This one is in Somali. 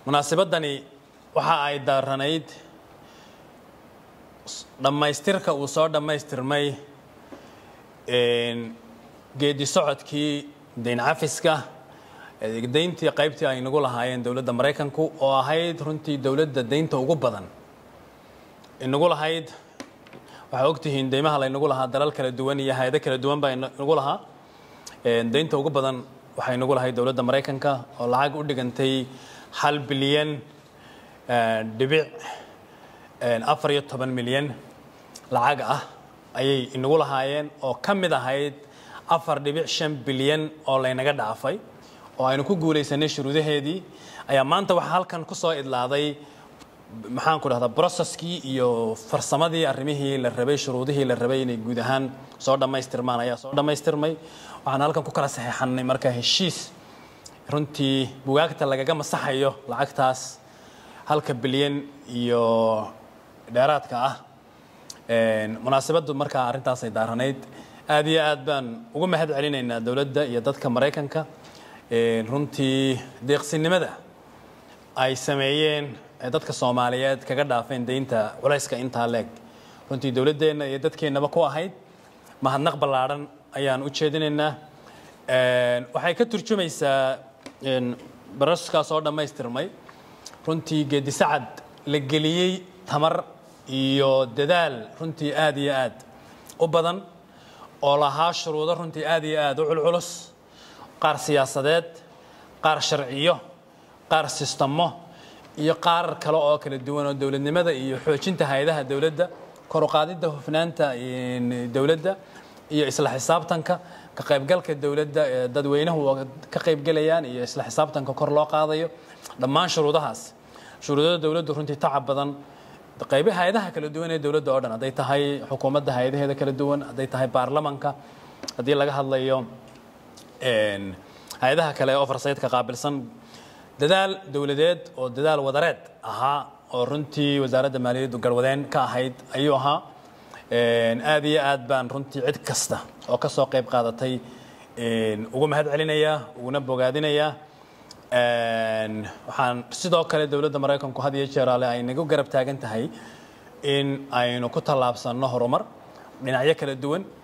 munaasabadani waxa ay daaranayd dhammaystirka uu soo dhammaystirmay geedi socodkii dayn cafiska dayntii qaybtii ay nagu lahaayeen dowladda maraykanku oo ahayd runtii dowladda daynta ugu badan inagu lahayd waxaa ogtihiin deymaha laynagu lahaa dalal kala duwan iyo hay-ado kala duwan baa inagu lahaa daynta ugu badan waxay nagu lahayd dowladda maraykanka oo lacag u dhigantay hal bilyan dhibic afar iyo toban milyan lacag ah ayay inagu lahaayeen oo ka mid ahayd afar dhibic shan bilyan oo laynaga dhaafay oo aynu ku guulaysanay shuruudaheedii ayaa maanta waxaa halkan ku soo idlaaday maxaan ku dhahdaa broceskii iyo farsamadii arrimihii la rabay shuruudihii la rabay inay guud ahaan soo dhammaystirmaan ayaa soo dhammaystirmay waxaan halkan ku kala saxeexannay marka heshiis runtii bugaagta lagaga masaxayo lacagtaas halka bilyan iyo dheeraadka ah munaasabaddu markaa arrintaasay daaranayd aad iyo aad baan ugu mahad celinaynaa dowladda iyo dadka maraykanka runtii deeqsinimada ay sameeyeen dadka soomaaliyeed kaga dhaafeen daynta culayska intaa leeg runtii dowladdeenna iyo dadkeennaba ku ahayd mahadnaq ballaadhan ayaan u jeedinaynaa waxay ka turjumaysaa baraskaa soo dhammaystirmay runtii geedi sacad la geliyey tamar iyo dadaal runtii aad iyo aad u badan oo lahaa shuruudo runtii aad iyo aad u culculus qaar siyaasadeed qaar sharciyo qaar sistamo iyo qaar kale oo kala duwan oo dowladnimada iyo xoojinta hay-adaha dowladda kor u qaadidda hufnaanta dowladda iyo isla xisaabtanka ka qaybgalka dowladda ee dadweynuhu ka qaybgelayaan iyo isla xisaabtanka kor loo qaadayo dhammaan shuruudahaas shuruudada dowladdu runtii tacab badan qaybi hay-adaha kala duwan ee dowladda oo dhan hadday tahay xukuumadda hay-adaheeda kala duwan hadday tahay baarlamanka haddii laga hadlayo hay-adaha kale ee ofarsaydka qaabilsan dadaal dowladeed oo dadaal wadareed ahaa oo runtii wasaaradda maaliyaddu garwadeen ka ahayd ayuu ahaa aad iyo aad baan runtii cid kasta oo ka soo qayb qaadatay ugu mahad celinayaa uguna bogaadinayaa waxaan sidoo kale dowladda maraykanku had iyo jeer ale ay nagu garab taagan tahay in aynu ku tallaabsanno horumar dhinacyo kala duwan